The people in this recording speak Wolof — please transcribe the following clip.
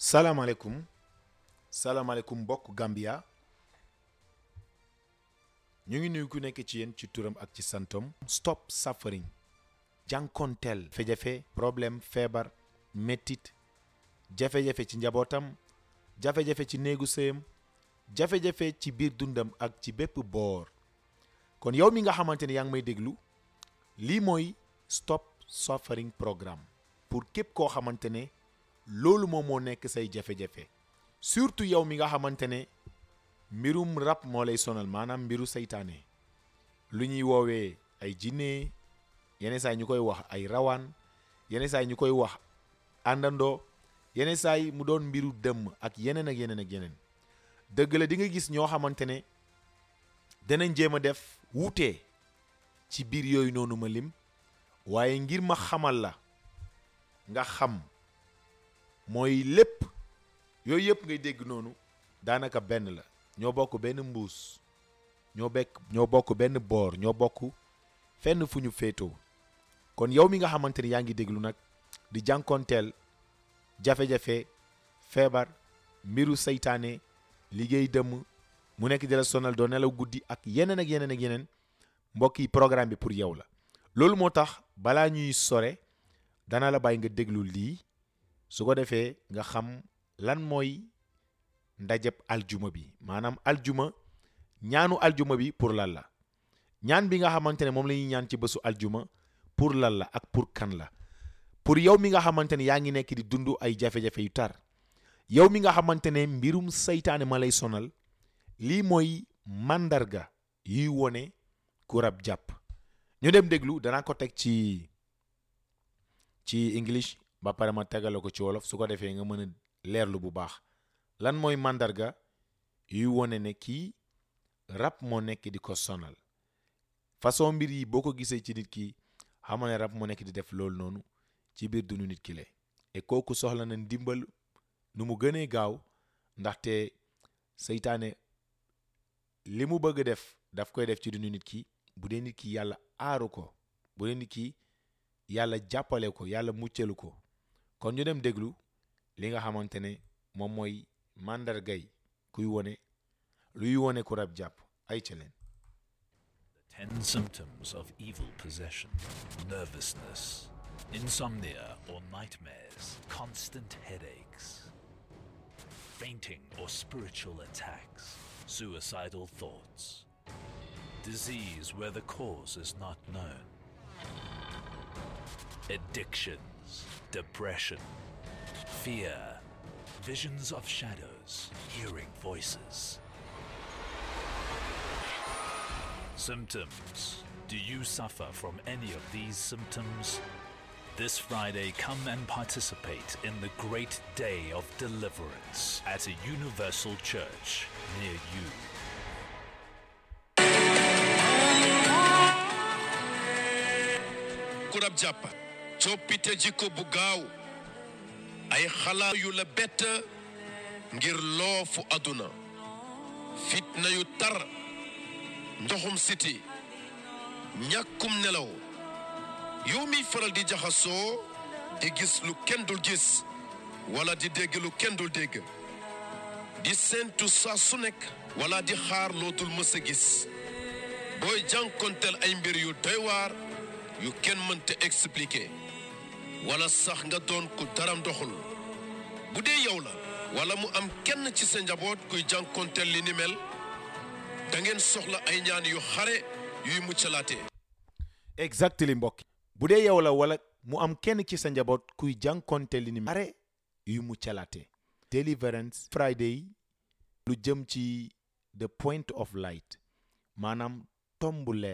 salaamaaleykum salaamaaleykum mbokk Gambia ñu ngi nuyu ku nekk ci yéen ci turam ak ci santom stop suffering jànkonteel jafe-jafe problème feebar mettit jafe-jafe ci njabootam jafe-jafe ci néegu sëyam jafe-jafe ci biir dundam ak ci bépp boor kon yow mi nga xamante ne yaa ngi may déglu lii mooy stop suffering programme pour képp koo xamante ne loolu moom moo nekk say jafe-jafe surtout yow mi nga xamante ne mbirum rab moo lay sonal maanaam mbiru seytaane lu ñuy woowee ay jinne yenn saa yi ñu koy wax ay rawaan yenn saa yi ñu koy wax àndandoo yenn saa yi mu doon mbiru dëmm ak yeneen ak yeneen ak yeneen dëgg la di nga gis ñoo xamante ne danañ jéem a def wuute ci biir yooyu noonu ma lim waaye ngir ma xamal la nga xam mooy lépp yooyu yëpp ngay dégg noonu daanaka benn la ñoo bokk benn mbuus ñoo bekk ñoo bokk benn boor ñoo bokk fenn fu ñu féetoo kon yow mi nga xamante ni yaa ngi déglu nag di jànkoonteel jafe-jafe feebar mbiru seytaane liggéey dëmm mu nekk di la sonal doo nelaw guddi ak yeneen ak yeneen ak yeneen mbokk yi programme bi pour yow la loolu moo tax balaa ñuy sore dana la bàyyi nga déglu lii su ko defee nga xam lan mooy ndajeb aljuma bi maanaam aljuma ñaanu aljuma bi pour lan la ñaan bi nga xamante ne moom la ñuy ñaan ci bésu aljuma pour lan la ak pour kan la pour yow mi nga xamante ne yaa ngi nekk di dund ay jafe-jafe yu tar yow mi nga xamante ne mbirum seytaane ma lay sonal lii mooy màndarga yuy wone ku rab jàpp ñu dem déglu danaa ko teg ci ci english ba pare ma tegale ko ci wolof su ko defee nga mën a leerlu bu baax lan mooy màndarga yuy wone ne kii rab moo nekk di ko sonal façon mbir yi boo ko gisee ci nit ki xamal ne rab moo nekk di def loolu noonu ci biir dunu nit ki le et kooku soxla na ndimbal nu mu gënee gaaw ndaxte seytaane li mu bëgg def daf koy def ci dunu nit ki bu dee nit ki yàlla aaru ko bu dee nit ki yàlla jàppale ko yàlla muccalu ko kon ñu dem déglu li nga xamante ne moom mooy màndargay kuy wone luy wone ku rab jàpp ay ca leen Ten symptoms of evil possession nervousness, insomnia or nightmares, constant headaches, fainting or spiritual attacks, suicidal thoughts, disease where the cause is not known, addictions, depression, fear, visions of shadows, hearing voices. Symptoms. Do you suffer from any of these symptoms? This Friday, come and participate in the great day of deliverance at a universal church near you. ku rab jàpp coppite jikko bu gaaw ay xalaat yu la bett ngir loofu àdduna fitna yu tar ndoxum siti ñàkkum nelaw yow miy faral di jaxasoo di gis lu kenn dul gis wala di dégg lu kenn dul dégg di séentu saa su nekk wala di xaar loo dul mës a gis booy jànkonteel ay mbir yu doy waar yu kenn mënta expliquer wala sax nga doon ku daram doxul bu dee yow la wala mu am kenn ci sa njaboot kuy jànkonteel li ni mel da ngeen soxla ay ñaan yu xare yuy muccalaate exactly mbokk bu dee yow la wala mu am kenn ci sa njaboot kuy jànkonte li ni are yuy muccalaate deliverance friday lu jëm ci the point of light maanaam tombu leer